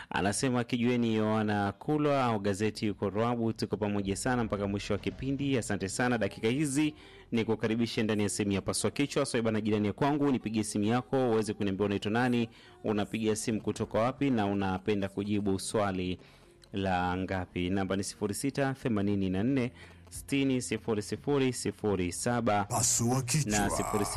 anasema kijueni Yohana Kulwa au gazeti yuko Rwabu. Tuko pamoja sana mpaka mwisho wa kipindi. Asante sana. Dakika hizi ni kukaribisha ndani ya sehemu ya paswa kichwa. Swaiba na jirani ya kwangu, nipigie simu yako uweze kuniambia unaitwa nani, unapiga simu kutoka wapi, na unapenda kujibu swali la ngapi? Namba ni 0684 60 00 07 Pasua na kichwa.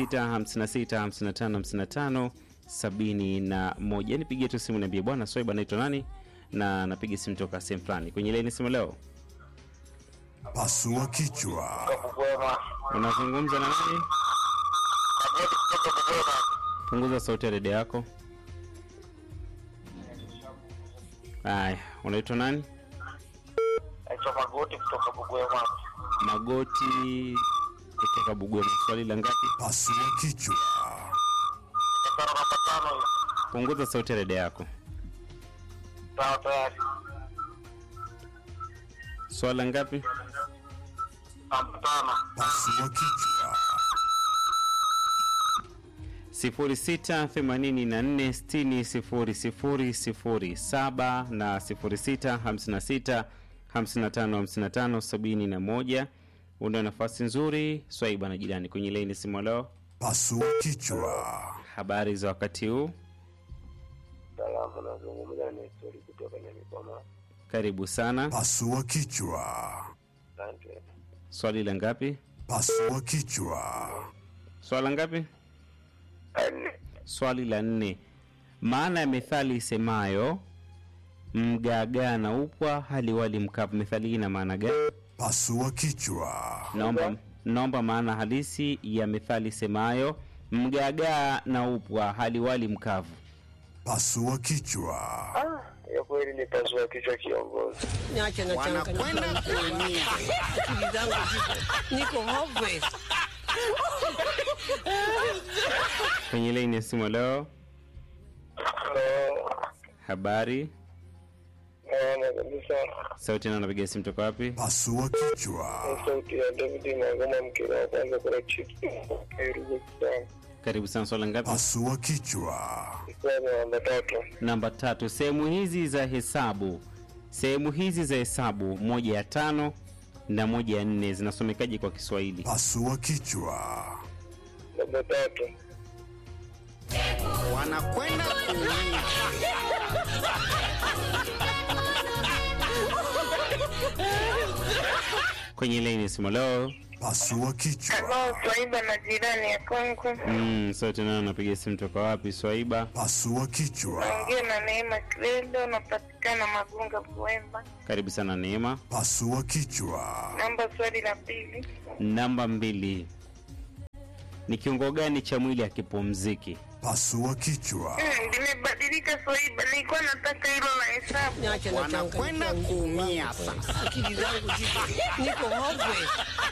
06565555 sabini na moja. Nipigie tu simu niambie, bwana Swaiba naitwa nani na napiga simu toka sehemu fulani. Kwenye laini simu leo Pasua kichwa. Bugwema. unazungumza na nani? Magoti kutoka Bugwema. Punguza sauti ya redio yako. Aya, unaitwa nani? Naitwa Magoti kutoka Bugwema. Magoti kutoka Bugwema. Swali la ngapi? Pasua kichwa. Tano namba tano hiyo. Punguza sauti ya redio yako. Sawa tayari. Swali la ngapi? Namba tano. Pasua kichwa. 0684600007 na 0656555571. Una nafasi nzuri Swaiba na jirani kwenye laini simu leo. Pasua kichwa. Habari za wakati huu, Salamu nazungumza na histori kutoka Nyamikoma. karibu sana. Pasua kichwa. Asante. Swali la ngapi? Pasua kichwa. Swali la ngapi? Nne. Swali la nne. Maana ya methali isemayo mgagaa na upwa haliwali mkavu, methali hii ina maana gani? Pasua kichwa. Naomba, naomba maana halisi ya methali isemayo mgagaa na upwa haliwali mkavu. Pasua kichwa. Ah, hiyo kweli ni pasua kichwa kiongozi. Niache na Wanakwenda kuumia. Akili zangu ziko niko hopeless. Kwenye laini ya simu leo, Halo. habari Naona kabisa. sauti na napiga simu toka wapi? Pasua kichwa. Ni sauti ya David Magoma mkira wa kwanza kuna chiki. Kairugu sana. Karibu sana. Swali la ngapi? Pasua kichwa. Kwa namba tatu. Namba tatu. Sehemu hizi za hesabu, sehemu hizi za hesabu, moja ya tano na moja ya nne zinasomekaje kwa Kiswahili? Pasua kichwa. Namba tatu. Wanakwenda kuumia. Kwenye laini ya simu leo, Pasua kichwa. Halo, Swaiba na jirani ya kwangu. mm, sauti nayo napiga simu toka wapi? Swaiba, Pasua kichwa. Naongea na Neema Kiredo, napatikana Magunga Buemba. karibu sana Neema. Pasua kichwa. Namba swali la pili. Namba mbili, ni kiungo gani cha mwili hakipumziki? Pasua kichwa. Hmm, limebadilika Swaiba, nilikuwa nataka hilo la hesabu. Niache na Wanakwenda kuumia sasa. Akili zangu ziko niko hopeless.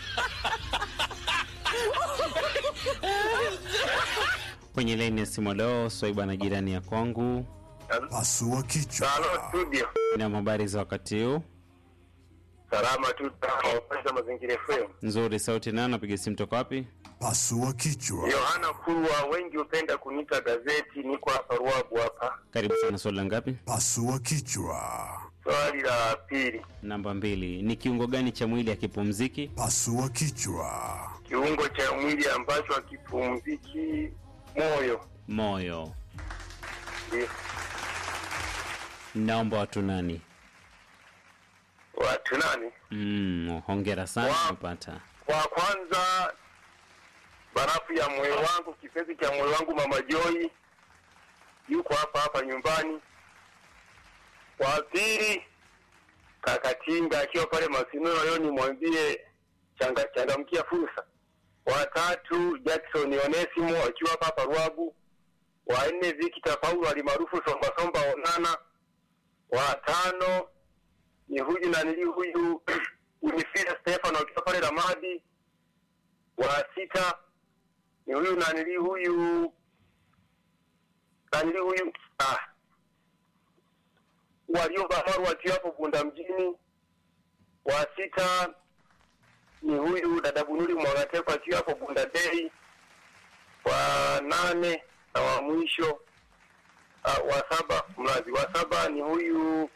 Kwenye laini ya simu leo, Swaiba na jirani ya kwangu, Pasua kichwa. Halo studio. na habari za wakati huu Salama tu tunawapata mazingira FM. nzuri. Sauti nayo napiga simu toka wapi? Pasua kichwa. Yohana Kurwa, wengi hupenda kuniita gazeti. Niko hapa Ruabu hapa. Karibu sana. Swali la ngapi? Pasua kichwa. Swali la pili, Namba mbili, ni kiungo gani cha mwili hakipumziki? Pasua kichwa. kiungo cha mwili ambacho hakipumziki, moyo. Moyo. Ndio. Naomba watu nani? Watu nani? Mm, hongera sana, Wow. umepata. Kwa kwanza, barafu ya moyo wangu, kipenzi cha moyo wangu, Mama Joy yuko hapa hapa nyumbani. Wa pili, kaka Tinga akiwa pale Masinono, leo nimwambie changa, changamkia fursa. Wa tatu, Jackson Onesimo akiwa hapa hapa Ruabu. Wa nne, Victor Paulo alimaarufu Somba Somba Onana. Wa tano ni huyu na nili huyu Winifrida Stefano akiwa pale Ramadi. Wa sita ni huyu na nili huyu na nili huyu ah, walioba maru akiwa hapo Bunda mjini. Wa sita ni huyu dada Bunuri Mwangateko akiwa hapo Bunda Day. Wa nane na wa mwisho uh, wa saba mlazi wa saba ni huyu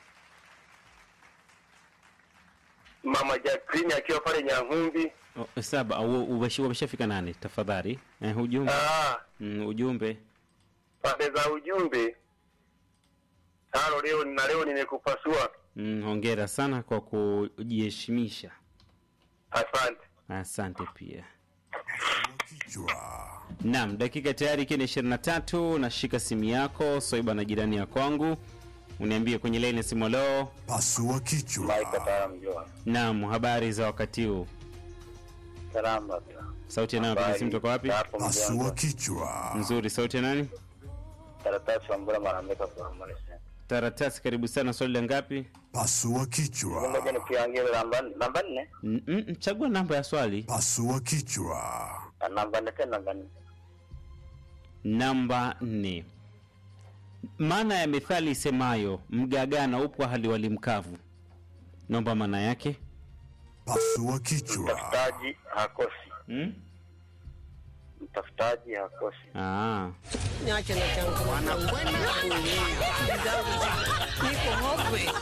mama Jacqueline akiwa pale Nyang'umbi. Oh, saba au umeshi- wameshafika nane tafadhali eh, ujumbe Ah, mm, ujumbe pande za ujumbe tano leo na leo nimekupasua. mm, hongera sana kwa kujiheshimisha Asante. asante pia Kichwa. Naam, dakika tayari ikiwa ni ishirini na tatu. Nashika simu yako Soiba na jirani ya kwangu, uniambie kwenye laini ya simu. Leo Pasua kichwa. mjua. naam, habari za wakati huu? Salama. Sauti ya nani? Piga simu toka wapi? Pasua kichwa. Nzuri. Sauti ya nani? Karatasi wa mbura marameka kwa mwanese. Taratasi, karibu sana. Swali la ngapi? Pasua kichwa. Ngoja nikiangalia namba namba nne. Mm, mm, chagua namba ya swali. Pasua kichwa. Namba nne tena namba nne. Namba nne. Maana ya methali isemayo mgagana upo hali wali mkavu, naomba maana yake. Pasua kichwa. Mtafutaji hakosi. Mm? Mtafutaji hakosi. Ah. Niache na changu. wanakwenda kuumia. Akili zangu ziko- niko hopeless.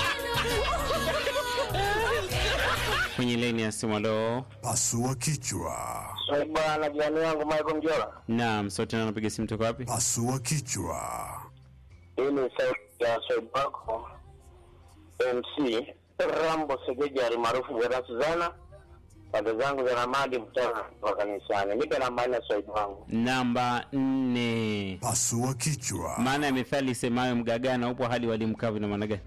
Kwenye laini ya simu. Leo Pasua kichwa. Bwana jirani yangu Michael Mjola. naam, sauti na napiga simu toka wapi? Pasua kichwa. Hii ni sauti ya Said wako MC Rambo Segeja almaarufu Bwana Suzana. Pande zangu za Ramadi mtana wa kanisani. Nipe namba nne Said wangu. Namba nne. Pasua kichwa. Maana ya methali isemayo mgagana upo hali wali mkavu ina maana gani?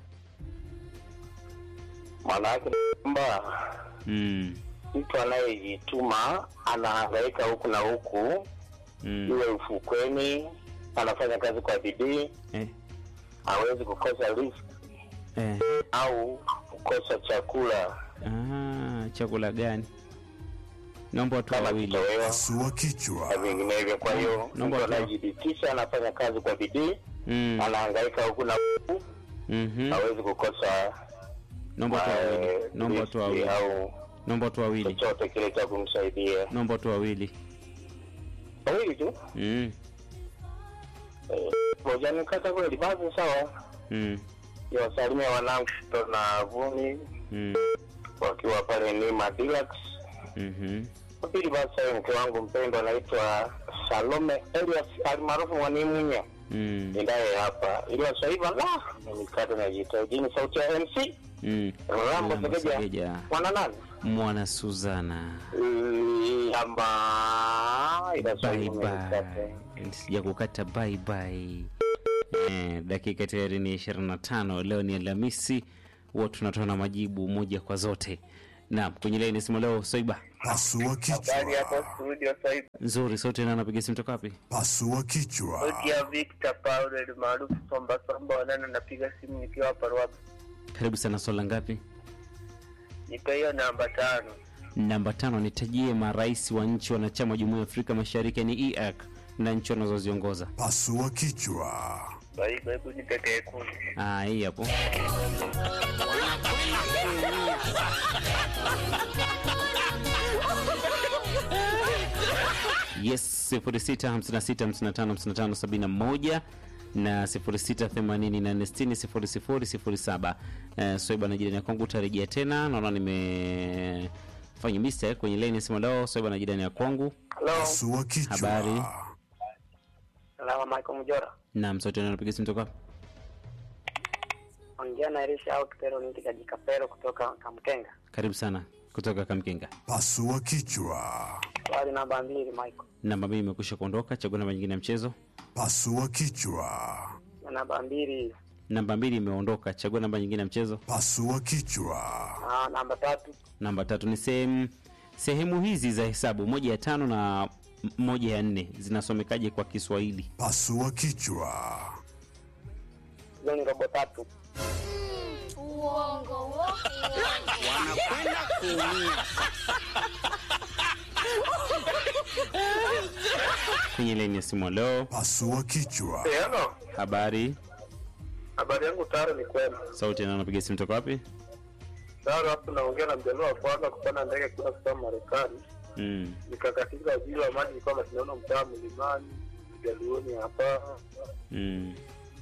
Maana yake ni kwamba Mm. mtu anayejituma anahangaika huku na huku, Mm. iwe ufukweni, anafanya kazi kwa bidii, Eh. hawezi kukosa riziki Eh. au kukosa chakula Ah, chakula gani? Naomba watu kama wawili. kitoweo Pasua na kichwa. vinginevyo. Kwa hiyo Naomba mtu tu- anayejibitisha anafanya kazi kwa bidii, Mm. anahangaika huku na huku, Mhm. hawezi kukosa Naomba watu wawili. eh, Naomba watu riziki wawili. au Naomba watu wawili. chochote kile cha kumsaidia. Naomba watu wawili. Wawili tu Mm. moja nikata kweli, basi sawa. Mm. Niwasalimia wanangu na Vumi Mm. wakiwa pale Nima Deluxe. Mhm. Wa pili basi sasa mke wangu mpendwa anaitwa Salome Elias almaarufu Mwanimunya Mm. ndaye hapa ili wasaiba la nikata na jitahidi sauti ya MC Mm. Rambo Rambo Segeja Segeja. mwana nani Mwana Suzana. amba ila Bye swali nikate. bye. Sija kukata bye bye. Eh, dakika tayari ni 25. Leo ni Alhamisi, huwa tunatoa na majibu moja kwa zote. Naam, kwenye laini simu leo Soiba. Pasua Habari hapo kichwa. studio sasa Nzuri, sauti na napiga simu toka wapi? Pasua kichwa. sauti ya Victor Paul maarufu Somba Somba wanana napiga simu nikiwa hapa Ruabu. Karibu sana, swala ngapi? Nipe hiyo namba tano. Namba tano, nitajie marais wa nchi wanachama wa Jumuiya ya Afrika Mashariki ni EAC na nchi wanazoziongoza. Pasua kichwa. Kwa hivyo hebu nipe kumi. Ah, hii hapo. Yes, 0656555571 na 0684600007. Eh, Swaiba na jirani ya kwangu utarejea tena. Naona nimefanya mistake kwenye line ya simu leo. Swaiba na jirani ya kwangu. Hello. Pasua kichwa. Habari. Salama Michael Mjora. Na msote na napiga simu toka. Ongea na Elisha au Kipero ni kaji Kapero kutoka Kamkenga. Karibu sana kutoka Kamkenga. Pasua kichwa. Swali namba mbili Michael. Namba mbili imekwisha kuondoka. Chagua namba nyingine ya mchezo. Pasua kichwa. Na namba mbili Namba mbili imeondoka. Chagua namba nyingine ya mchezo. Pasua kichwa. na namba tatu Namba tatu ni sehemu sehemu hizi za hesabu, moja ya tano na m- moja ya nne zinasomekaje kwa Kiswahili? Pasua kichwa. hizo ni robo tatu. Uongo, uongo, wanakwenda kuumia. Kwenye laini ya simu leo, Pasua kichwa. Hello. habari Habari yangu Taro ni kwema. sauti na napiga simu toka wapi? Taro hapo naongea na mjaluo wa kwanza kupanda ndege kwenda kusoma Marekani. Mm. Nikakatika ajili wa maji nilikuwa mashindano mtaa mlimani. Mjaluoni hapa. Mm.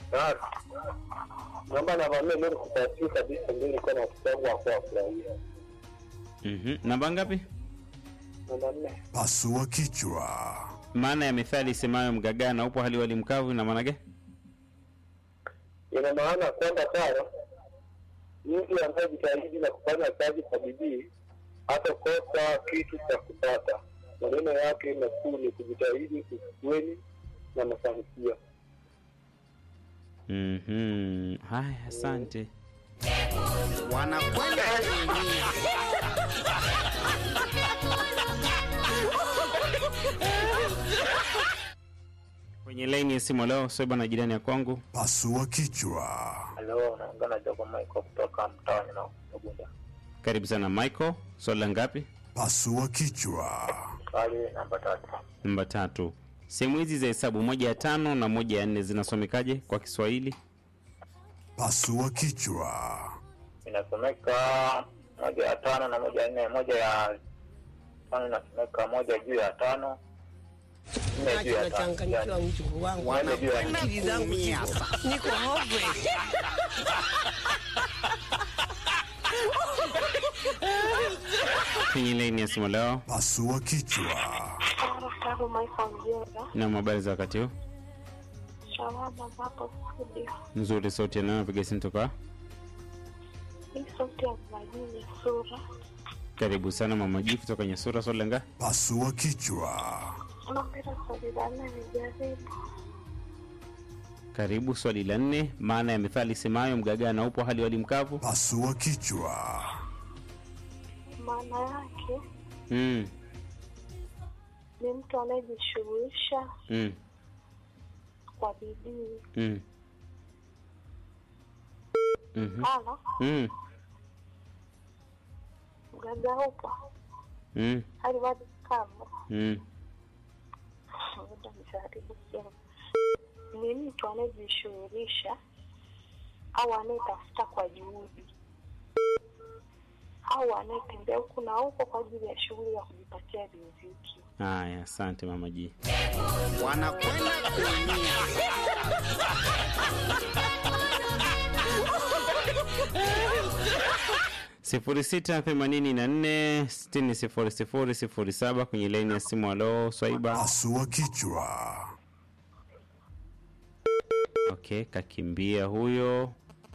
naomba navamia mbele kupatii kabisa ndio ilikuwa na watoto wangu wakuwa wafurahia Mhm. Namba ngapi? namba nne Pasua kichwa. Maana ya methali isemayo mgagaa na upo hali wali mkavu ina maana gani? ina maana kwamba sawa mtu anayejitahidi na kufanya kazi kwa bidii hatakosa kitu cha kupata maneno yake makuu ni kujitahidi ukweli na mafanikio Mhm. Haya, asante. wanakwenda kuumia Kwenye laini ya simu leo Soiba na jirani ya kwangu. Pasua kichwa. halo naongea na jogo maiko kutoka mtaani na ugunda Karibu sana Michael. Swali la ngapi? Pasua kichwa. swali namba tatu Namba tatu. Sehemu hizi za hesabu moja ya tano na moja ya nne zinasomekaje kwa Kiswahili? Pasua kichwa. inasomeka moja ya tano na moja ya nne moja ya tano inasomeka moja juu ya tano nne juu Nacho ya tano nachanganyikiwa mjukuu wangu. wanakwenda Akili zangu kuumia ziko- niko hopeless. Kwenye laini ya simu leo Pasua kichwa. Saru Maiko Mjera, na habari za wakati huu shawama hapo studio. nzuri. Sauti yanayo piga simu toka. Hii sauti ya majini sura. Karibu sana mama G kutoka Nyasura. Swali la ngapi? Pasua kichwa. Nampenda swali la nne nijaribu. Karibu. Swali la nne. Maana ya methali isemayo mgagaa na upo hali wali mkavu? Pasua kichwa. Maana yake Mm. ni mtu anayejishughulisha Mm. kwa bidii. Mm. Mhm. Mfano, Mm. mgaga upo Mm. hali wadi kavu. Mm. Ngoja nijaribu kusema. Ni mtu anayejishughulisha au anayetafuta kwa juhudi au anayetembea huku na huko kwa ajili ya shughuli ya kujipatia riziki. Haya, asante mama G. wanakwenda kuumia sifuri sita themanini na nne sitini sifuri sifuri sifuri saba kwenye laini ya simu. Alo Swaiba. Pasua kichwa. Okay, kakimbia huyo.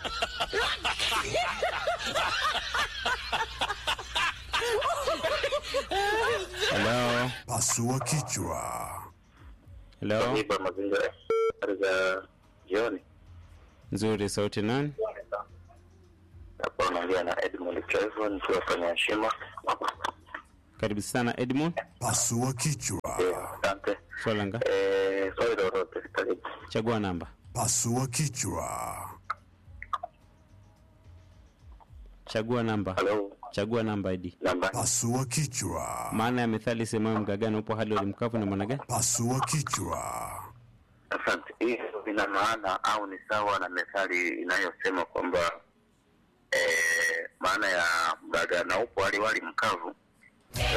Halo, Pasua kichwa. halo, Nipa mazingira habari za jioni. nzuri. Sauti nani? Hapa unaongea na Edmund Trevo nikiwa kwenye heshima. Karibu sana Edmund. Pasua kichwa. Asante. Swala nga, Eh, swali lolote karibu. chagua namba. Pasua kichwa. Chagua namba. Halo, Chagua namba Edi. namba Pasua kichwa. Maana ya methali semayo mgagana upo hali walimkavu na maana gani? Pasua kichwa. Asante. Hiyo ina maana au ni sawa na methali inayosema kwamba eh, maana ya mgaga na upo wali wali mkavu